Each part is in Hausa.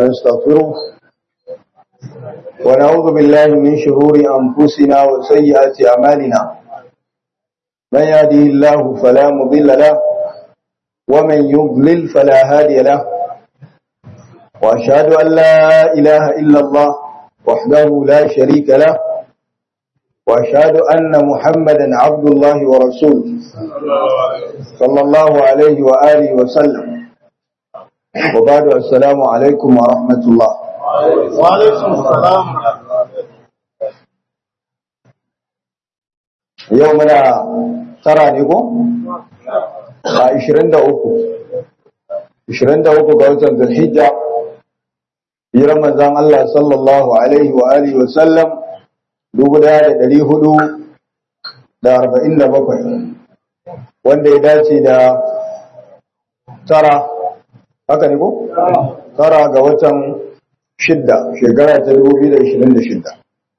ونستغفره ونعوذ بالله من شرور أنفسنا وسيئات أعمالنا من يهده الله فلا مضل له ومن يضلل فلا هادي له وأشهد أن لا إله إلا الله وحده لا شريك له وأشهد أن محمدا عبد الله ورسوله صلى الله عليه وآله وسلم وبعد السلام عليكم ورحمة الله وعليكم السلام يومنا ترى نيكو 23 23 ga watan Zulhijja hijiran manzon Allah sallallahu alaihi wa alihi wa sallam 1447 wanda ya dace da tara haka ne ko? tara ga watan shidda shekara ta 2026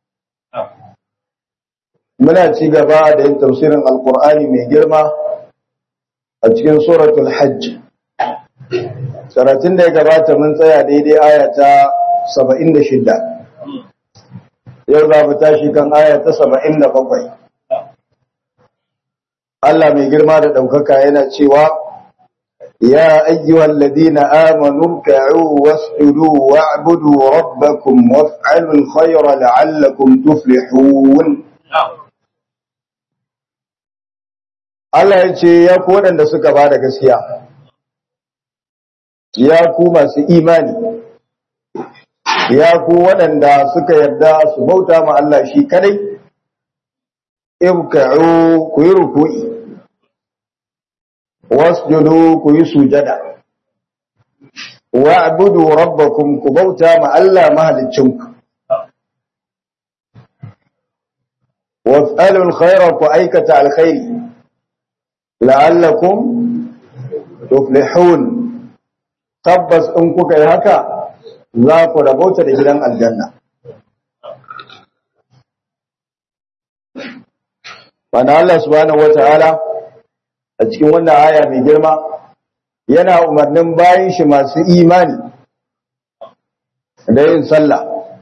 muna ci gaba da yin tafsirin alkur'ani mai girma a cikin suratul hajj karatun da ya gabata mun tsaya daidai aya ta 76 yau za mu tashi kan aya ta 77 Allah mai girma da ɗaukaka yana cewa ya ayyuhal ladina amanu ka'u wasjudu wa'budu rabbakum waf'alul khayra la'allakum tuflihun Allah ya ce ya ku waɗanda suka ba da gaskiya ya ku masu imani ya ku waɗanda suka yarda su bauta ma Allah shi kadai ibka'u ku yi ruku'i wasjudu ku yi sujada wa'budu rabbakum ku bauta ma Allah mahaliccinku waf'alul khayra ku aikata alkhairi la'allakum tuflihun tabbas in kuka yi haka za ku rabauta da gidan aljanna wanda Allah subhanahu wata'ala a cikin wannan aya mai girma yana umarnin bayan shi masu imani da yin sallah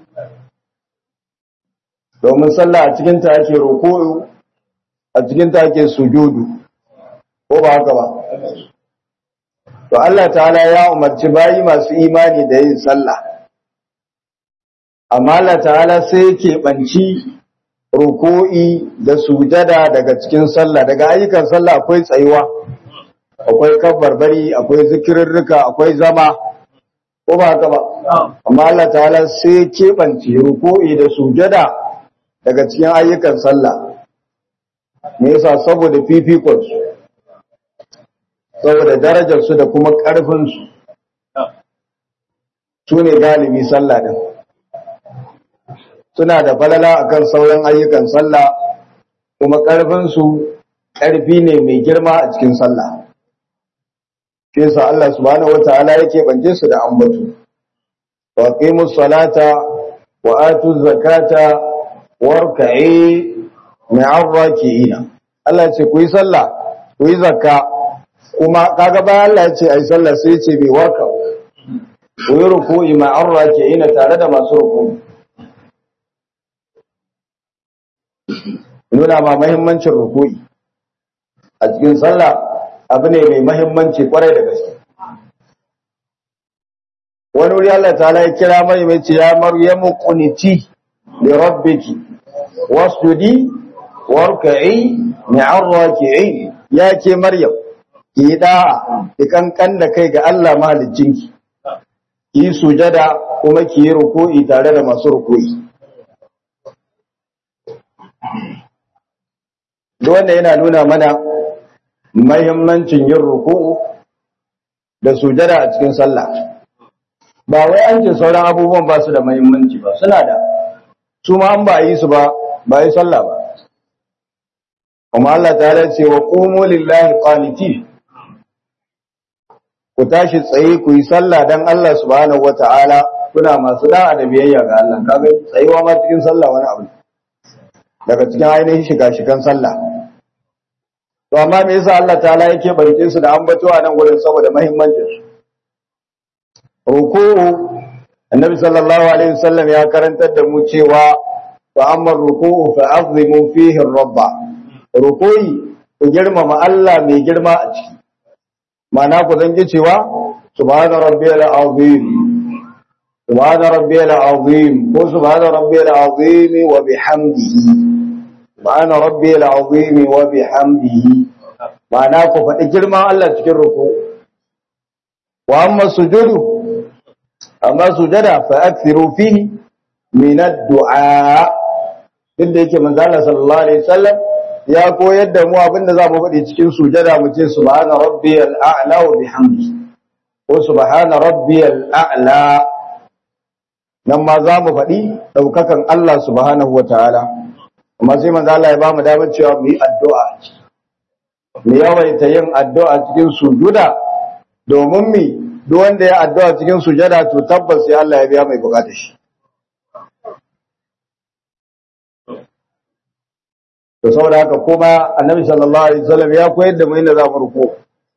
domin sallah a cikin ta ake roƙo a cikin ta ake sujudu ko ba haka ba to Allah ta'ala ya umarci bayi masu imani da yin sallah amma Allah ta'ala sai yake banci ruku'i da sujada daga cikin sallah daga ayyukan sallah akwai tsayuwa akwai kabbarbari akwai zikirrika akwai zama ko ba haka ba amma Allah ta'ala sai yake banci ruku'i da sujada daga cikin ayyukan sallah me yasa saboda fifikon su saboda darajarsu da kuma ƙarfinsu su ne galibi sallah ɗin suna da falala akan sauran ayyukan sallah kuma ƙarfinsu ƙarfi ne mai girma a cikin sallah shi sa Allah subhanahu wata'ala yake bance su da ambatu wa qimus salata wa atu zakata warka'i ma'arraki'ina Allah ce ku yi sallah ku yi zakka kuma kaga bayan Allah ya ce ai sallah sai ya ce bai warka ku yi ruku'i ma an rake ina tare da masu ruku'i nuna ma mahimmancin ruku'i a cikin sallah abu ne mai mahimmanci kwarai da gaske wani wuri Allah ta ya kira mai mai ce ya maryamu quniti li rabbiki wasjudi warka'i ma'ar raki'in ya ke maryam ki da'a ki kankan da kai ga Allah mahaliccinki ki sujada kuma ki yi ruku'i tare da masu ruku'i wanda yana nuna mana mahimmancin yin ruku'u da sujada a cikin sallah ba wai an ce sauran abubuwan ba su da mahimmanci ba suna da su ma an ba yi su ba ba yi sallah ba kuma Allah ta ce wa qumu lillahi qanitin ku tashi tsaye ku yi sallah dan Allah subhanahu wata'ala kuna masu da'a da biyayya ga Allah kaga tsayuwa ma cikin sallah wani abu daga cikin ainihin shiga shigan sallah to amma me yasa Allah ta'ala yake barke su da ambato a nan gurin saboda muhimmancin su ruku'u annabi sallallahu alaihi wasallam ya karantar da mu cewa fa amma ruku'u fa azimu fihi rabba ruku'i ku girmama Allah mai girma a ciki ma'ana ku zangi cewa subhana rabbiyal azim subhana rabbiyal azim ko subhana rabbiyal azim wa bihamdihi subhana rabbiyal azim wa bihamdihi ma'ana ku faɗi girman Allah cikin ruku'u wa amma sujudu amma sujada fa akthiru fihi min ad-du'a duk da yake manzo Allah sallallahu alaihi wasallam ya koyar da mu abinda za mu faɗi cikin sujada mu ce subhana rabbiyal a'la wa bihamdi ko subhana rabbiyal a'la nan ma za mu faɗi daukakan Allah subhanahu wataala amma sai manzo Allah ya ba mu damar cewa mu yi addu'a mu yawaita yin addu'a cikin sujuda domin mi duk wanda ya addu'a cikin sujada to tabbas sai Allah ya biya mai bukatar shi to saboda haka kuma annabi sallallahu alaihi wasallam ya koyar da mu inda za mu ruku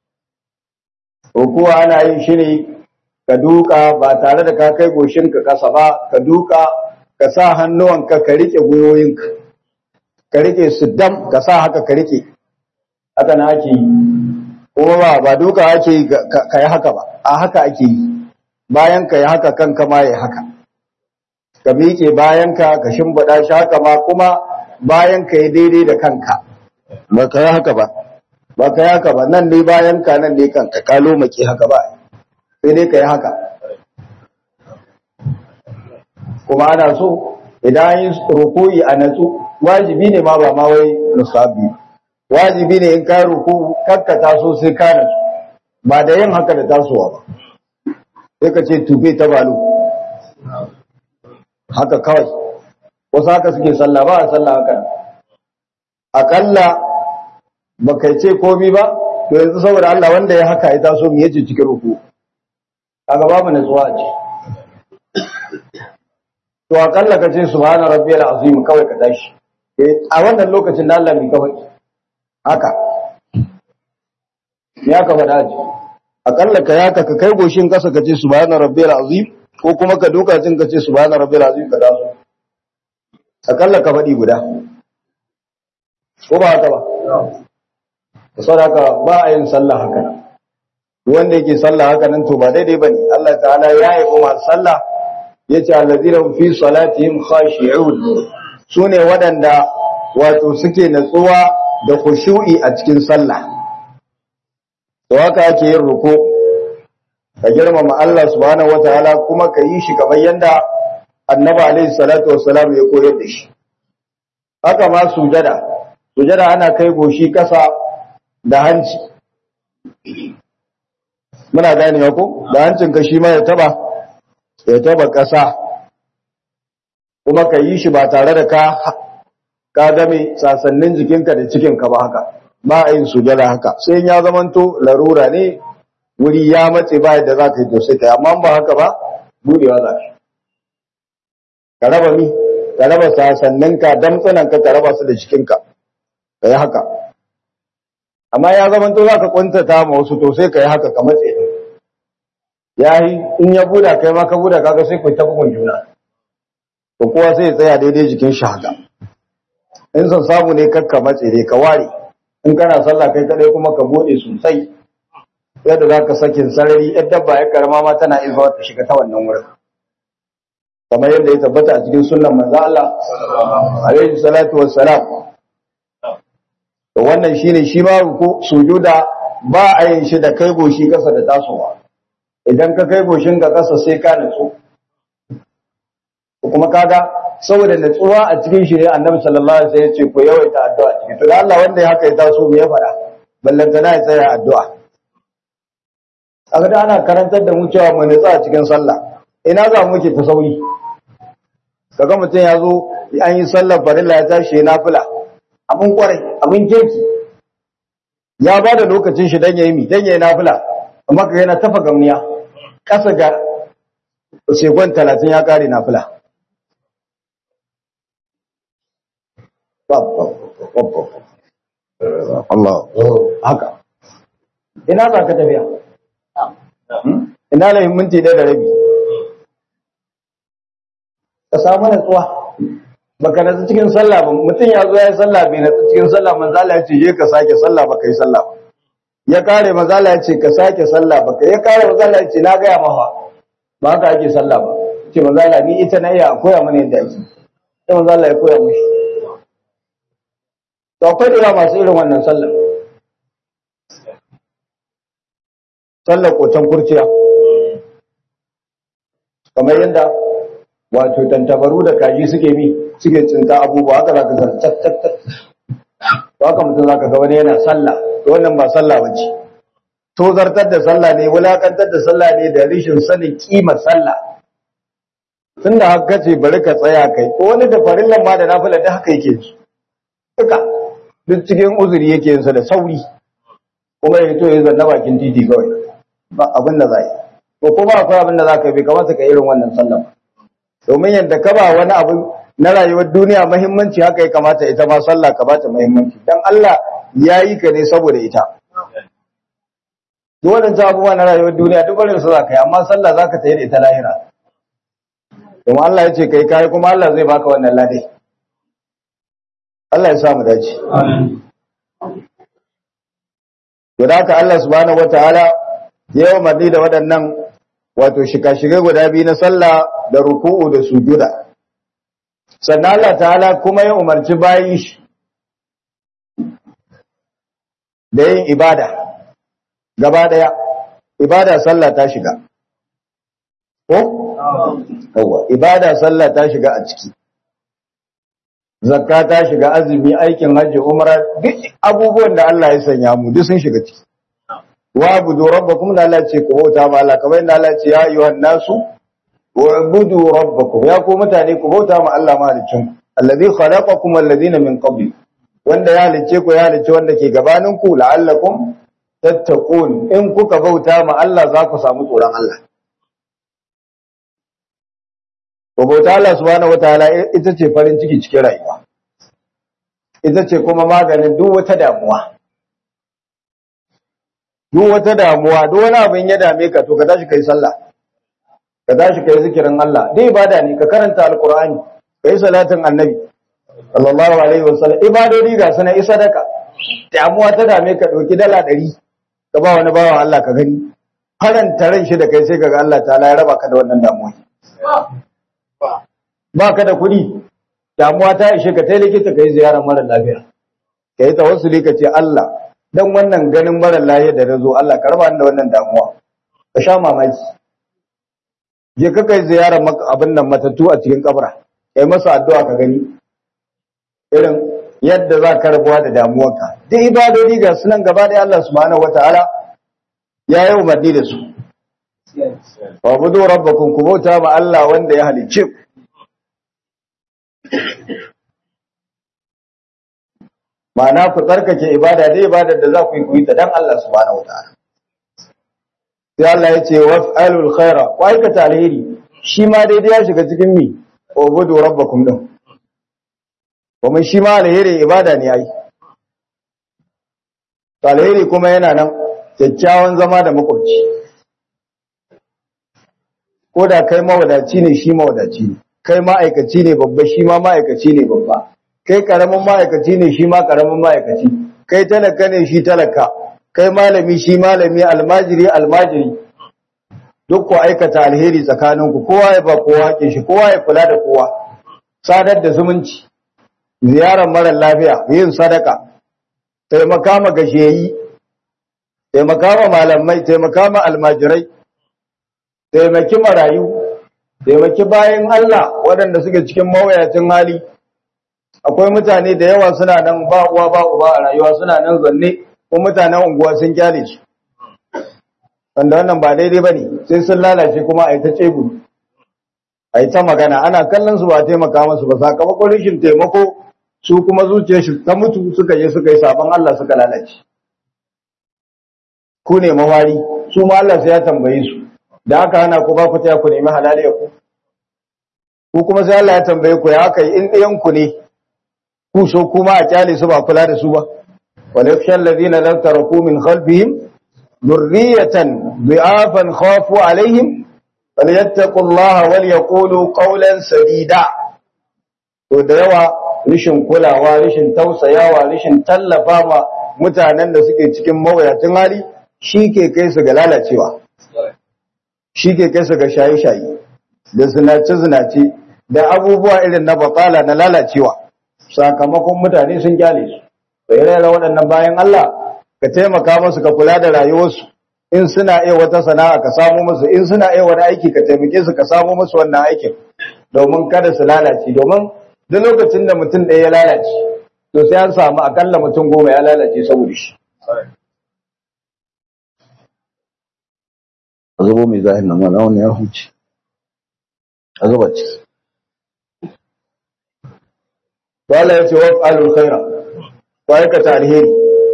ruku ana yin shi ne ka duka ba tare da ka kai goshinka kasa ba ka duka ka sa hannuwanka ka rike gwiwoyinka ka rike su dam ka sa haka ka rike haka na ake yi kuma ba ba duka ake yi ka yi haka ba a haka ake yi bayan ka yi haka kanka ma ya haka ka miƙe bayan ka ka shimbiɗa shi haka ma kuma bayan ka yi daidai da kanka ba ka yi haka ba ba ka yi haka ba nan ne bayan ka nan ne kanka ka lomake haka ba sai dai ka yi haka kuma ana so idan an yi rukuyi a natsu wajibi ne ma ba ma wai musabi wajibi ne in ka ruku kakka taso sai ka natsu ba da yin haka da tasowa ba sai ka ce tube ta balo haka kawai wasu haka suke sallah ba a sallah haka akalla ba kai ce komi ba to yanzu saboda Allah wanda ya haka ya taso mu yace cikin ruku kaga babu natsuwa a ce to akalla ka ce subhana rabbiyal azim kawai ka tashi a wannan lokacin da Allah mai kawai haka ya ka faɗa ji akalla ka yaka ka kai goshin kasa ka ce subhana rabbiyal azim ko kuma ka duka jin ka ce subhana rabbiyal azim ka taso akalla ka faɗi guda ko ba haka ba da saboda ba a yin sallah haka nan wanda yake sallah haka nan to ba daidai bane Allah ta'ala ya yi kuma sallah yace allazina fi salatihim khashi'un sune waɗanda wato suke natsuwa da khushu'i a cikin sallah to haka ake yin ruku ka girmama Allah subhanahu wataala kuma ka yi shi kamar yanda annabi alaihi salatu wassalam ya koyar da shi haka ma sujada sujada ana kai goshi kasa da hanci muna gane ko da hancin ka shi ma ya taba ya taba kasa kuma ka yi shi ba tare da ka ka game sasannin jikinka da cikinka ba haka ba a yin sujada haka sai ya zamanto larura ne wuri ya matse ba yadda za ka yi to sai ka amma ba haka ba budewa za ka ka raba mi ka raba sasanninka damtsananka ka raba su da jikinka ka yi haka amma ya zamanto za ka kwantata ma wasu to sai ka yi haka ka matse ya yi in ya buda kai ma ka buda kaga sai ku ta bugun juna to kowa sai ya tsaya daidai jikin shi haka in son samu ne kakka matse dai ka ware in kana sallah kai kadai kuma ka bude sosai yadda za ka sakin sarari yadda dabba ya karama ma tana izuwa ta shiga ta wannan wurin kamar yadda ya tabbata a cikin sunnan manzo Allah alaihi salatu wassalam to wannan shine shi ma ruku sujuda ba a yin shi da kai goshi kasa da tasowa idan ka kai goshin ka kasa sai ka nutsu kuma kaga saboda natsuwa a cikin shi ne annabi sallallahu alaihi wasallam ya ce ku yawaita addu'a ciki to da Allah wanda ya haka ya taso me ya faɗa ballantana ya tsaya addu'a kaga da ana karantar da mu cewa mu natsa a cikin sallah ina za mu muke ta sauri kaga mutum ya zo an yi sallar farilla ya tashi ya nafila abin kwarai abin kirki ya ba da lokacin shi dan yayi mi dan yayi nafila amma kaga yana tafa gamniya kasa ga sekon 30 ya kare nafila Allah haka ina za ka tafiya ina lahin minti ɗaya da rabi samu natsuwa baka natsu cikin sallah ba mutum ya zo ya yi sallah bai natsu cikin sallah manzo Allah ya ce je ka sake sallah baka yi sallah ba ya kare manzo Allah ya ce ka sake sallah baka ya kare manzo Allah ya ce na ga ya mafa ba haka ake sallah ba ce manzo Allah ni ita na iya koya mana yadda ake sai manzo Allah ya koya mushi to akwai da masu irin wannan sallah sallar kotan kurciya kamar yadda wato tantabaru da kaji suke bi suke tsinta abubuwa haka zaka ga tat tat tat haka mutum zaka ga wani yana sallah to wannan ba sallah bace to zartar da sallah ne wulakantar da sallah ne da rishin sanin kimar sallah tunda haka ce bari ka tsaya kai ko wani da farillan ma da nafila da haka yake ji duka duk cikin uzuri yake yin sa da sauri kuma ya to ya zanna bakin titi kawai ba abin da za yi ko kuma akwai abin da za ka yi bai kamata ka irin wannan sallah ba domin yadda ka ba wani abu na rayuwar duniya mahimmanci haka ya kamata ita ma sallah ka bata mahimmanci dan Allah ya yi ka ne saboda ita duk waɗancan abubuwa na rayuwar duniya duk barin su za ka yi amma sallah za ka tayi da ita lahira domin Allah ya ce kai kai kuma Allah zai baka wannan ladai Allah ya sa mu dace to da haka Allah subhanahu wataala ya yi umarni da waɗannan wato shika-shigai guda biyu na sallah da ruku'u da sujuda sannan Allah ta'ala kuma ya umarci bayi shi da yin ibada gaba daya ibada sallah ta shiga ko yawa ibada sallah ta shiga a ciki zakka ta shiga azumi aikin hajji umra duk abubuwan da Allah ya sanya mu duk sun shiga ciki wa budu rabbakum da Allah ce ku bauta ma Allah kamar yadda Allah ce ya ayyuhan nasu wa'budu rabbakum ya ku mutane ku bauta ma Allah mahalicin ku alladhi khalaqakum alladhina min qabli wanda ya halicce ku ya halicce wanda ke gabanin ku la'allakum tattaqun in kuka bauta ma Allah za ku samu tsoron Allah ku bauta Allah subhanahu wataala ita ce farin ciki cikin rayuwa ita ce kuma maganin duk wata damuwa duk wata damuwa duk wani abin ya dame ka to ka tashi kai sallah ka tashi kai zikirin Allah dai ibada ne ka karanta alqur'ani kai salatin annabi sallallahu alaihi wasallam ibadodi ga sana isa daka damuwa ta dame ka dauki dala 100 ka ba wani bawa Allah ka gani faranta ran shi da kai sai kaga Allah ta'ala ya raba ka da wannan damuwa ba ka da kuɗi damuwa ta ishe ka tai likita kai ziyarar mara lafiya kai tawassuli ka ce Allah dan wannan ganin mara lafiya da nazo Allah ka raba ni da wannan damuwa ka sha mamaki je ka kai ziyarar abin nan matattu a cikin kabra kai masa addu'a ka gani irin yadda za ka rabuwa da damuwarka duk ibadodi ga sunan gaba da Allah subhanahu wataala ya yi umarni da su wa budu rabbakum ku bauta ma Allah wanda ya halicce ku ma'ana ku tsarkake ibada dai ibadar da za ku yi ku yi ta dan Allah subhanahu wataala sai Allah ya ce waf'alul khaira ku aikata alheri shi ma daidai ya shiga cikin mi ubudu rabbakum din kuma shi ma alheri ibada ne ai alheri kuma yana nan kyakkyawan zama da makwabci ko da kai mawadaci ne shi mawadaci ne kai ma'aikaci ne babba shi ma ma'aikaci ne babba kai karamin ma'aikaci ne shi ma karamin ma'aikaci kai talaka ne shi talaka kai malami shi malami almajiri almajiri duk ku aikata alheri tsakaninku kowa ya ba kowa haƙin shi kowa ya kula da kowa sadar da zumunci ziyarar mara lafiya yin sadaka taimaka ma gashiyayi taimaka ma malamai taimaka ma almajirai taimaki marayu taimaki bayan Allah waɗanda suke cikin mawayacin hali akwai mutane da yawa suna nan ba uwa ba uba a rayuwa suna nan zanne ko mutanen unguwa sun kyale su wanda wannan ba daidai ba ne sai sun lalace kuma a yi ta cebu a yi ta magana ana kallon su ba taimaka masu ba sakamakon rashin taimako su kuma zuciyar shi ta mutu suka je suka yi sabon Allah suka lalace ku ne mawari su ma Allah sai ya tambaye su da aka hana ku ba ku taya ku nemi halaliya ku ku kuma sai Allah ya tambaye ku ya aka yi in ɗayan ku ne ku so kuma a kyale su ba kula da su ba wal yakhshal ladina lam taraku min khalfihim dhurriyatan bi'afan khafu alaihim falyattaqullaha wal yaqulu qawlan sadida to da yawa rishin kulawa rishin tausayawa rishin tallafa ma mutanen da suke cikin mawuyacin hali shi ke kai su ga lalacewa shi ke kai su ga shaye-shaye da zinace-zinace da abubuwa irin na bakala na lalacewa sakamakon mutane sun gyale su bai rera waɗannan bayan Allah ka taimaka musu ka kula da rayuwarsu in suna iya wata sana'a ka samu musu in suna iya wani aiki ka taimake su ka samu musu wannan aikin domin kada su lalace domin duk lokacin da mutum ɗaya ya lalace to sai an samu akalla mutum goma ya lalace saboda shi a zubo mai zahir na mana wani ya huce a zuba ciki wala ya ce wa alul khaira ko aikata alheri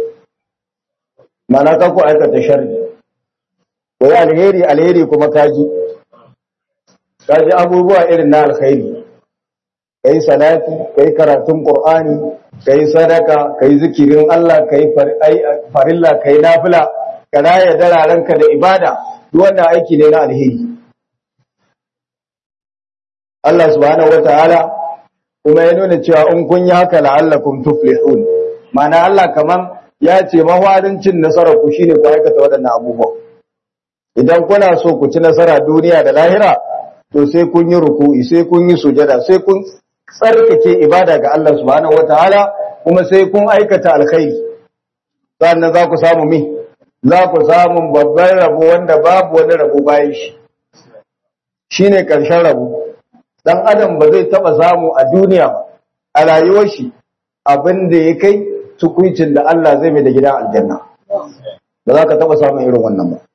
mana ka ko aikata sharri ko yi alheri alheri kuma kaji kaji abubuwa irin na alkhairi kai salati kai karatun qur'ani kai sadaka kai zikirin Allah kai farilla kai nafila ka raya dararenka da ibada duk wannan aiki ne na alheri Allah subhanahu wataala kuma ya nuna cewa in kun yi haka la'allakum tuflihun ma'ana Allah kaman ya ce mawarin cin nasarar ku shine ku aikata waɗannan abubuwa idan kuna so ku ci nasara duniya da lahira to sai kun yi ruku'i sai kun yi sujada sai kun tsarkake ibada ga Allah subhanahu wataala kuma sai kun aikata alkhairi sannan za ku samu mi za ku samu babban rabo wanda babu wani rabo bayan shi shine karshen rabo dan adam ba zai taba samu a duniya ba a rayuwar shi abin da ya kai tukuicin da Allah zai mai da gidan aljanna ba za ka taba samun irin wannan ba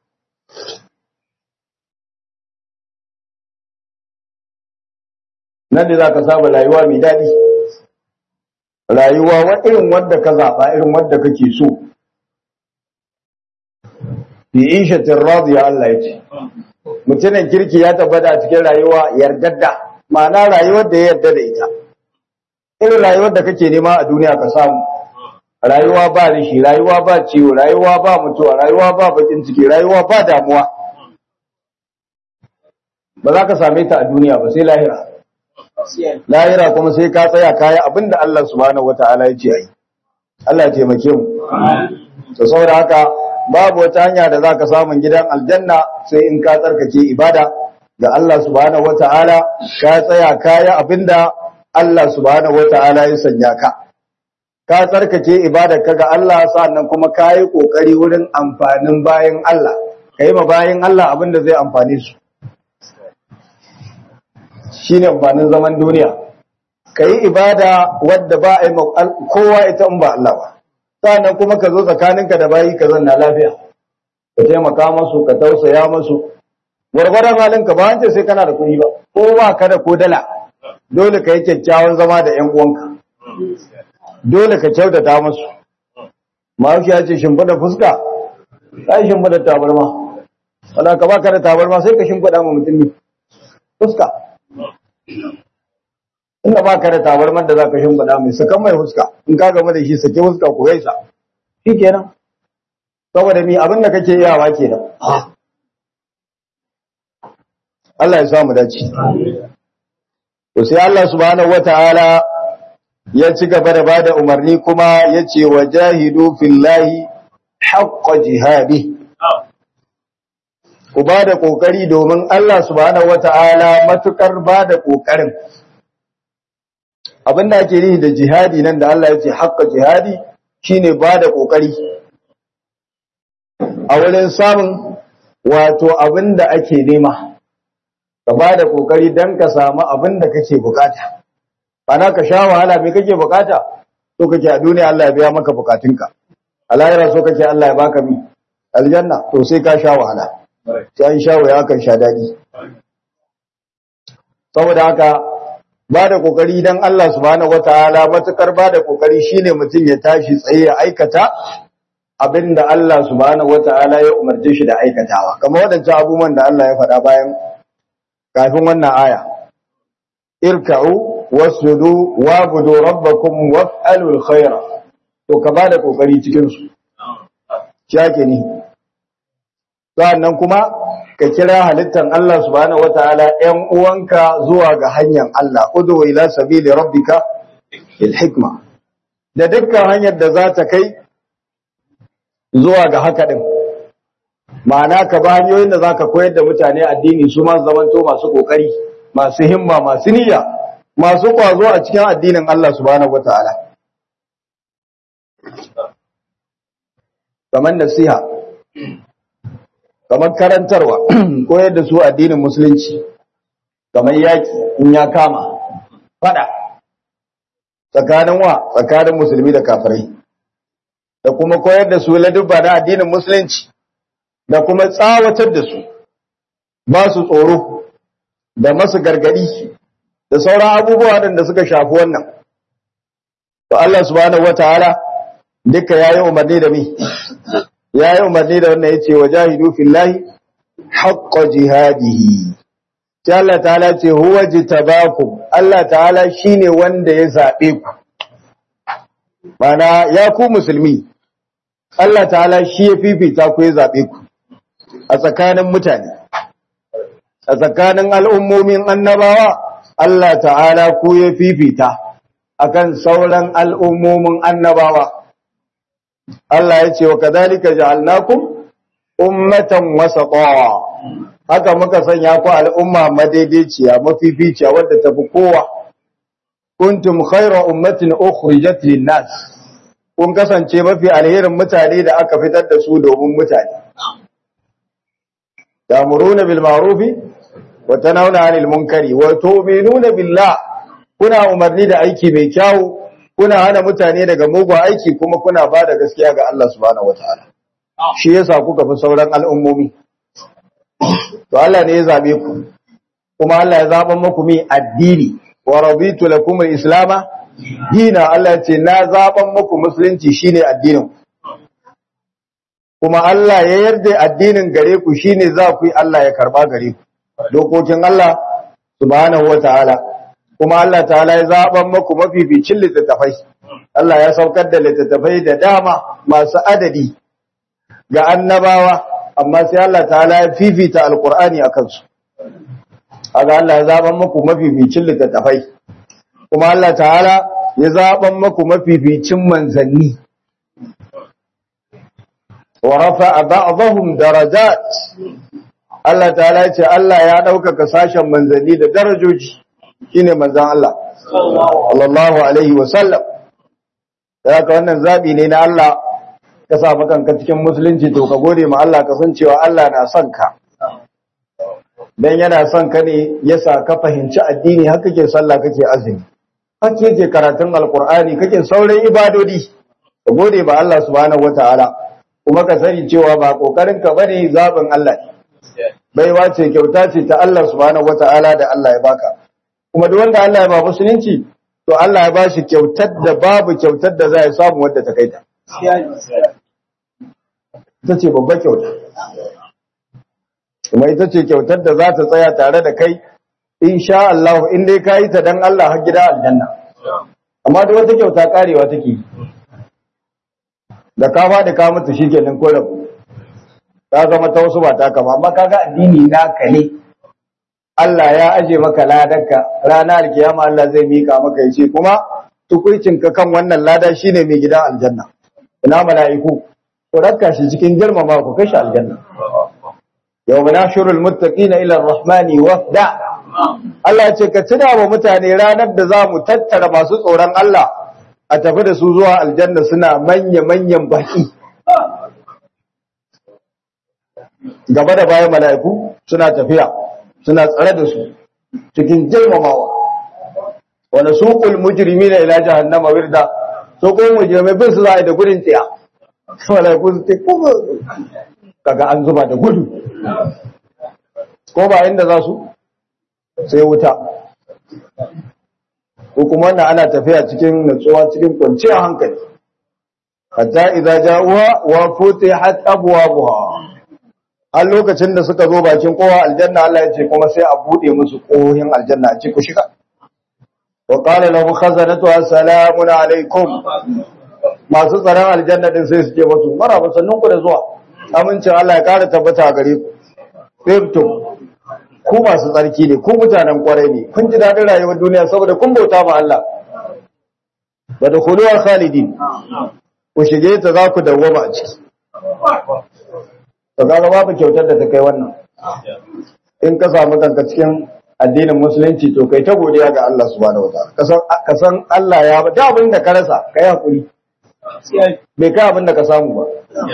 nan da za ka saba rayuwa mai daɗi rayuwa wa irin wadda ka zaɓa irin wadda kake so fi ishatin radiya Allah ya ce mutumin kirki ya tabbata a cikin rayuwa yardadda ma'ana rayuwar da ya yarda da ita irin rayuwar da kake nema a duniya ka samu rayuwa ba rishi rayuwa ba ciwo rayuwa ba mutuwa rayuwa ba bakin ciki rayuwa ba damuwa ba za ka same ta a duniya ba sai lahira lahira kuma sai ka tsaya kaya abinda Allah subhanahu wataala ya ce ai Allah ya taimake mu to saboda haka babu wata hanya da zaka samu gidan aljanna sai in ka tsarkake ibada ga Allah subhanahu wataala ka tsaya kaya abinda Allah subhanahu wataala ya sanya ka ka tsarkake ibadar ka ga Allah sannan kuma ka yi kokari wurin amfanin bayan Allah kai ma bayan Allah abinda zai amfane su shi ne amfanin zaman duniya ka yi ibada wadda ba a yi kowa ita in ba Allah ba sannan kuma ka zo tsakaninka da bayi ka zanna lafiya ka taimaka masu ka tausaya masu gwargwaron halinka ba wance sai kana da kuɗi ba ko ba ka da ko dala dole ka yi kyakkyawan zama da ƴan uwanka dole ka kyautata masu mahaushi ya ce shimfiɗa fuska ka yi shimfiɗa tabarma wala ka ba ka da tabarma sai ka shimfiɗa ma mutum ne fuska inda ba ka da tabarmar da za ka shimfiɗa mai sakan mai huska in ka gama da shi sake huska ku gaisa shi kenan saboda mi abin da kake yawa kenan Allah ya samu dace to sai Allah subhanahu wataala ya ci gaba da bada umarni kuma ya ce wa jahidu fillahi haqqa jihadi ku ba da ƙoƙari domin Allah subhanahu wata'ala matukar ba da ƙoƙarin abin da ake yi da jihadi nan da Allah ya ce haƙƙa jihadi shine ba da ƙoƙari a wurin samun wato abin da ake nema ka ba da ƙoƙari don ka samu abin da kake bukata bana ka sha wahala me kake bukata so kake a duniya Allah ya biya maka bukatunka a lahira so kake Allah ya baka mi aljanna to sai ka sha wahala sai an sha waya kan sha daɗi saboda haka ba da ƙoƙari don Allah subhanahu wataala matukar ba da ƙoƙari shine mutum ya tashi tsaye ya aikata abinda Allah subhanahu wataala ya umarce shi da aikatawa kamar waɗancan abubuwan da Allah ya faɗa bayan kafin wannan aya irka'u wasjudu wabudu rabbakum waf'alul khaira to ka ba da ƙoƙari cikin su shake ni sannan kuma ka kira halittar Allah subhanahu wataala ƴan uwanka zuwa ga hanyar Allah udu ila sabili rabbika bil hikma da dukkan hanyar da za ta kai zuwa ga haka din ma'ana ka ba hanyoyin da za ka koyar da mutane addini su ma zamanto masu kokari masu himma masu niyya masu kwazo a cikin addinin Allah subhanahu wataala kamar nasiha kamar karantarwa koyar da su addinin musulunci kamar yaki in ya kama fada tsakanin wa tsakanin musulmi da kafirai da kuma koyar da su ladubba na addinin musulunci da kuma tsawatar da su ba su tsoro da masu gargadi da sauran abubuwa da suka shafi wannan to Allah subhanahu wataala duka yayi umarni da mi yayi umarni da wannan yace wajahidu fillahi haqqa jihadihi sai Allah ta'ala ce huwa jitabakum Allah ta'ala shine wanda ya zabe ku mana ya ku musulmi Allah ta'ala shi ya fifita ku ya zabe ku a tsakanin mutane a tsakanin al'ummomin annabawa Allah ta'ala ku ya fifita akan sauran al'ummomin annabawa Allah ya ce wa kadhalika ja'alnakum ummatan wasata haka muka sanya ku al'umma madaidaiciya mafificiya wadda tafi kowa kuntum khayra ummatin ukhrijat lin-nas kun kasance mafi alherin mutane da aka fitar da su domin mutane ta'muruna bil ma'rufi wa tanhauna 'anil munkari wa tu'minuna billah kuna umarni da aiki mai kyau kuna hana mutane daga mugun aiki kuma kuna ba da gaskiya ga Allah subhanahu wataala shi yasa kuka fi sauran al'ummomi to Allah ne ya zabe ku kuma Allah ya zaban muku mi addini wa raditu lakum al-islama dina Allah ya ce na zaban muku musulunci shine addinin kuma Allah ya yarda addinin gare ku shine za ku yi Allah ya karba gare ku dokokin Allah subhanahu wataala kuma Allah ta'ala ya zaban muku mafificin littattafai Allah ya saukar da littattafai da dama masu adadi ga annabawa amma sai Allah ta'ala ya fifita alqur'ani akan su aga Allah ya zaban muku mafificin littattafai kuma Allah ta'ala ya zaban muku mafificin manzanni wa rafa'a ba'dahum darajat Allah ta'ala ya ce Allah ya ɗaukaka sashen manzanni da darajoji shine manzan Allah sallallahu alaihi wa sallam haka wannan zabi ne na Allah ka sa kanka cikin musulunci to ka gode ma Allah ka san cewa Allah na son ka dan yana son ka ne yasa ka fahimci addini haka ke sallah kake azumi haka yake karatun alqur'ani kake sauran ibadodi ka gode ma Allah subhanahu wataala kuma ka sani cewa ba kokarin ka bane zabin Allah ne baiwa ce kyauta ce ta Allah subhanahu wataala da Allah ya baka kuma duk wanda Allah ya ba musulunci to Allah ya ba shi kyautar da babu kyautar da za ya samu wadda ta kai ta ita ce babbar kyauta kuma ita ce kyautar da za ta tsaya tare da kai insha Allah in dai ka yi ta dan Allah har gida aljanna amma da wata kyauta karewa take da ka faɗi ka mutu shikenan ko rabu ta zama ta wasu ba ta kama amma kaga addini naka ne Allah ya aje maka ladarka ranar kiyama Allah zai mika maka yace kuma tukuicinka kan wannan lada shine mai gidan aljanna ina mala'iku ku rakka shi cikin girmama ku kashi aljanna yawma nashurul muttaqina ila arrahmani wafda Allah ya ce ka tuna wa mutane ranar da za mu tattara masu tsoron Allah a tafi da su zuwa aljanna suna manya manyan baki gaba da bayan mala'iku suna tafiya suna tsare da su cikin girmamawa wani suƙul mujirimi na ila jahannama wirda so ko mujirmai bin su za a yi da gudun tsiya mala'iku su ce kuma kaga an zuba da gudu ko ba inda za su sai wuta ko kuma wannan ana tafiya cikin natsuwa cikin kwanciyar hankali hatta idza ja'uha wa futihat abwabuha har lokacin da suka zo bakin kowa aljanna Allah ya ce kuma sai a bude musu kohin aljanna a ce ku shiga wa qala lahu khazanatuha salamun alaikum masu tsaron aljanna din sai su ce musu maraba sannun ku da zuwa amincin Allah ya kara tabbata a gare ku tibtum ku masu tsarki ne ku mutanen kwarai ne kun ji daɗin rayuwar duniya saboda kun bauta ma Allah da dukhuluwar khalidin ku shige ta za ku dawwama a ciki to kaga babu kyautar da ta kai wannan in ka samu kanka cikin addinin musulunci to kai ta godiya ga Allah subhanahu wataala kasan kasan Allah ya ba da abin da ka rasa kai hakuri bai kai abin da ka samu ba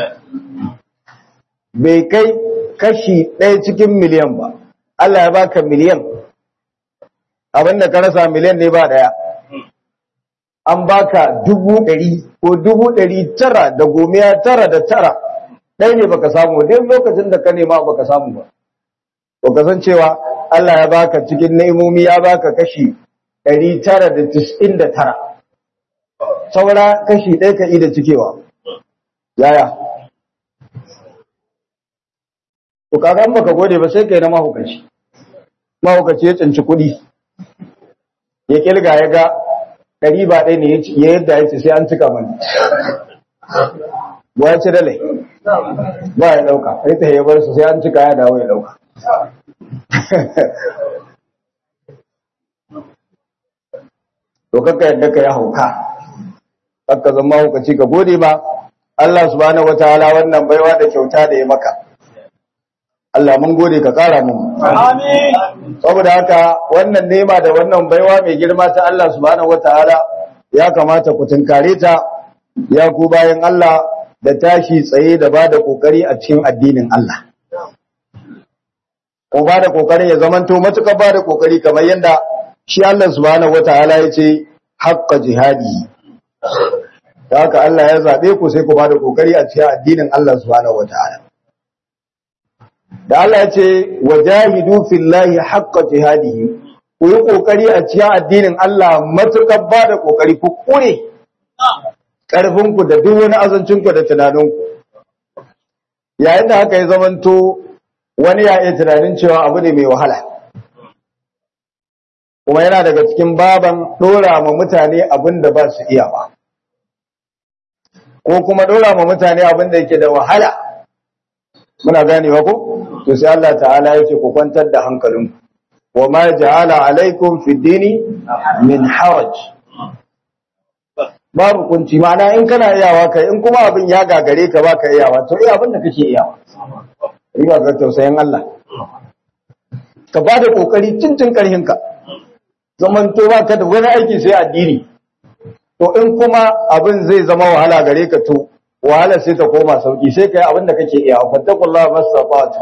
bai kai kashi ɗaya cikin miliyan ba Allah ya baka miliyan abin da ka rasa miliyan ne ba ɗaya an baka dubu ɗari ko dubu ɗari tara da gomiya tara da tara ɗaya ne baka samu duk lokacin da ka nema baka samu ba to ka san cewa Allah ya baka cikin ni'imomi ya baka kashi ɗari tara da tis'in da tara saura kashi ɗaya ka da cikewa yaya to kaga in baka gode ba sai kai na mahukaci mahukaci ya tsinci kuɗi ya kilga ya ga ɗari ba ɗaya ne ya yadda ya ce sai an cika mani ba ya ci dalai ba ya ɗauka sai ta bar su sai an cika ya dawo ya ɗauka to kakka yadda ka ya hauka kakka zama hukaci ka gode ma Allah subhanahu wataala wannan baiwa da kyauta da ya maka Allah mun gode ka kara mun Amin. saboda haka wannan nema da wannan baiwa mai girma ta Allah subhanahu wataala ya kamata ku tunkare ta ya ku bayan Allah da tashi tsaye da bada kokari a cikin addinin Allah ko bada kokari ya zamanto matukar bada kokari kamar yanda shi Allah subhanahu wataala ya ce haqqa jihadi da haka Allah ya zabe ku sai ku bada kokari a cikin addinin Allah subhanahu wataala da Allah ya ce wajahidu fillahi haqqa jihadihi ku yi kokari a cikin addinin Allah matukar ba da kokari ku kure karfin ku da duk wani azancin ku da tunanin ku yayin da haka ya zamanto wani ya iya tunanin cewa abu ne mai wahala kuma yana daga cikin baban dora ma mutane abin da ba su iya ba ko kuma dora ma mutane abin da yake da wahala muna ganewa ko to sai Allah ta'ala ya ce ku kwantar da hankalinku wa ma ja'ala alaikum fi dini min haraj babu kunci ma'ana in kana iyawa kai in kuma abin ya gagare ka baka iyawa to iya abin da kake iyawa riba ga tausayin Allah ka ba da kokari cincin karhin ka zaman to baka da wani aiki sai addini to in kuma abin zai zama wahala gare ka to wahala sai ta koma sauki sai kai abin da kake iyawa fattakullaha masafatu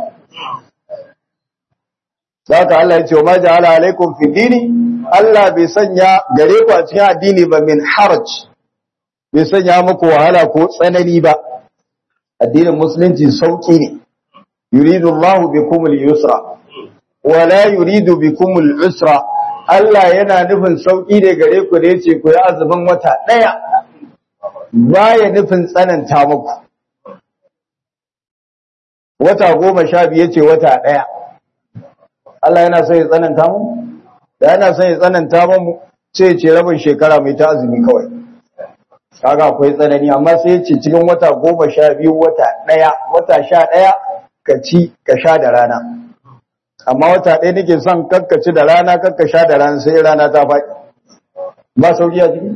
Saka Allah ya ce wa ma ja'ala alaikum fi dini Allah bai sanya gare ku a cikin addini ba min haraj bai sanya muku wahala ko tsanani ba addinin musulunci sauki ne yuridu Allah bikum al-yusra wa la yuridu bikum al-usra Allah yana nufin sauki ne gare ku da yace ku yi azumin wata daya baya nufin tsananta muku wata goma sha biyu yace wata daya Allah yana son ya tsananta mu da yana son ya tsananta mu sai ya ce rabin shekara mai ta azumi kawai kaga akwai tsanani amma sai ya ce cikin wata goma sha biyu wata ɗaya wata sha ɗaya ka ci ka sha da rana amma wata ɗaya nake son kakka ci da rana kakka sha da rana sai rana ta faɗi ba sauki a ciki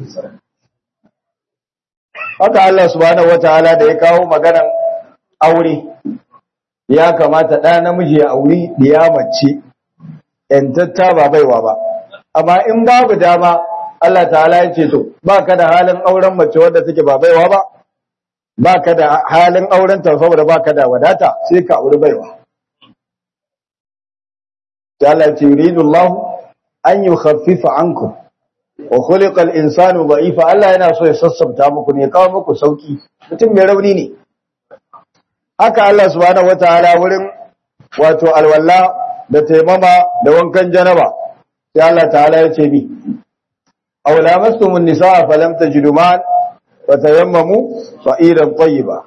haka Allah subhanahu wataala da ya kawo maganan aure ya kamata ɗa namiji ya auri ya mace ‘yantatta ba baiwa ba, amma in babu dama Allah ta'ala ya ce to, ba ka da halin auren mace wadda take ba baiwa ba, ba ka da halin auren ta saboda ba ka da wadata sai ka auri baiwa. Ta Allah ce, Yuridu Allah an yi khaffifa anku, wa khuliqal insanu da'ifa Allah yana so ya sassabta muku ne, kawo muku sauki, mutum mai rauni ne. haka Allah subhanahu wataala wurin wato alwala da taimama da wankan janaba sai Allah ta'ala ya ce bi aw lamastumun nisaa falam tajidu ma'an fatayammamu sa'idan tayyiba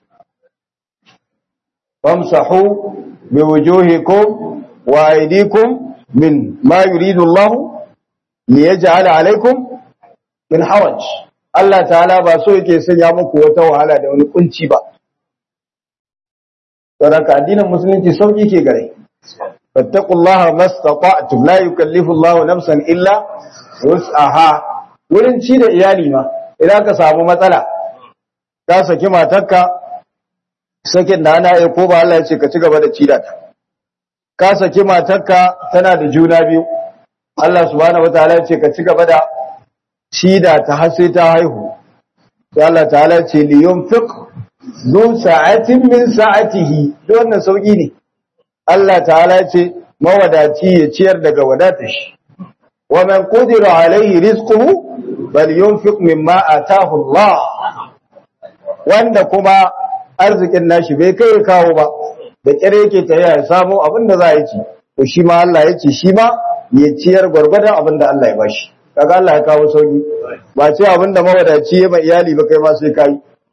famsahu biwujuhikum wa aydikum min ma yuridu Allah liyaj'ala alaykum min haraj Allah ta'ala ba so yake sanya muku wata wahala da wani kunci ba saboda addinin musulunci sauki ke gare fattaqullaha mastata'tum la yukallifu Allahu nafsan illa wus'aha wurin ci da iyali ma idan ka samu matsala ka saki matarka sakin da ana ko ba Allah ya ce ka ci gaba da ci da ta ka saki matarka tana da juna biyu Allah subhanahu wataala ya ce ka ci gaba da ci da ta har sai ta haihu sai Allah ta'ala ya ce li yunfiq zu sa'atin min sa'atihi duk wannan sauki ne Allah ta'ala ya ce mawadaci ya ciyar daga wadatar shi wa man qudira alayhi rizquhu bal yunfiq mimma ataahu Allah wanda kuma arzikin nashi bai kai kawo ba da kire yake ta ya samu abin da za a ci to shi ma Allah ya ce shi ma ya ciyar gwargwadon abin da Allah ya bashi kaga Allah ya kawo sauki ba ce abin da mawadaci ya mai iyali ba kai ma sai kai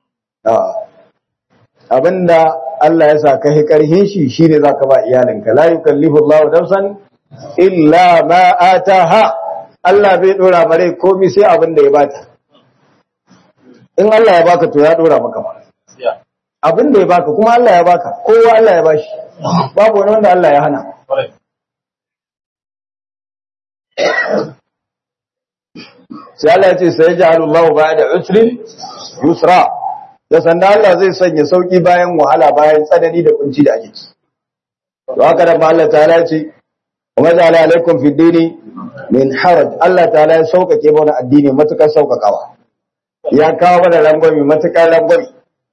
abin da Allah ya sa ka hi karhin shi shine zaka ba iyalinka la yukallifu Allahu nafsan illa ma ataha Allah bai dora mare komai sai abin da ya bata in Allah ya baka to ya dora maka ba abin da ya baka kuma Allah ya baka kowa Allah ya bashi babu wani wanda Allah ya hana sai Allah ya ce sai ja'alullahu ba'da usrin yusra da sanda Allah zai sanya sauki bayan wahala bayan tsanani da kunci da ake ci to haka da Allah ta'ala ce wa ja'ala alaikum fid dini min haraj Allah ta'ala ya saukake mana addini matukar saukakawa ya kawo mana rangwami matukar rangwami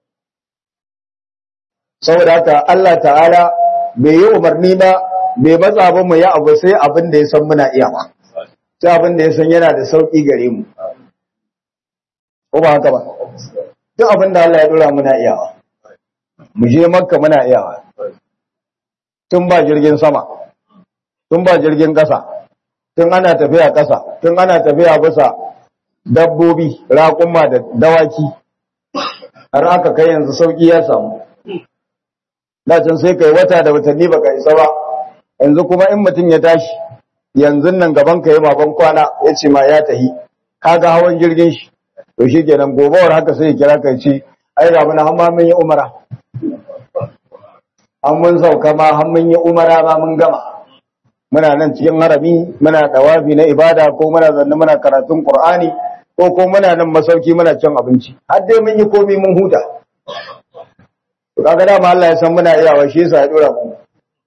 saboda haka Allah ta'ala bai yi umarni ba bai matsa ba mu ya abu sai abin da ya san muna iya ba sai abin da ya san yana da sauki gare mu ko ba haka ba duk abin da Allah ya dora muna iyawa mu je makka muna iyawa tun ba jirgin sama tun ba jirgin ƙasa tun ana tafiya ƙasa tun ana tafiya bisa dabbobi raƙuma da dawaki har aka kai yanzu sauki ya samu can sai kai wata da watanni baka isa ba yanzu kuma in mutum ya tashi yanzu nan gaban ka yi baban kwana ya ce ma ya tahi kaga hawan jirgin shi to shi kenan gobawar haka sai ya kira kai ce ai ga mun har ma mun yi umara an mun sauka ma har mun yi umara ma mun gama muna nan cikin harami muna dawafi na ibada ko muna zanne muna karatun qur'ani ko ko muna nan masauki muna cin abinci har dai mun yi komai mun huta to kaga dama Allah ya san muna iyawa shi yasa ya dora mu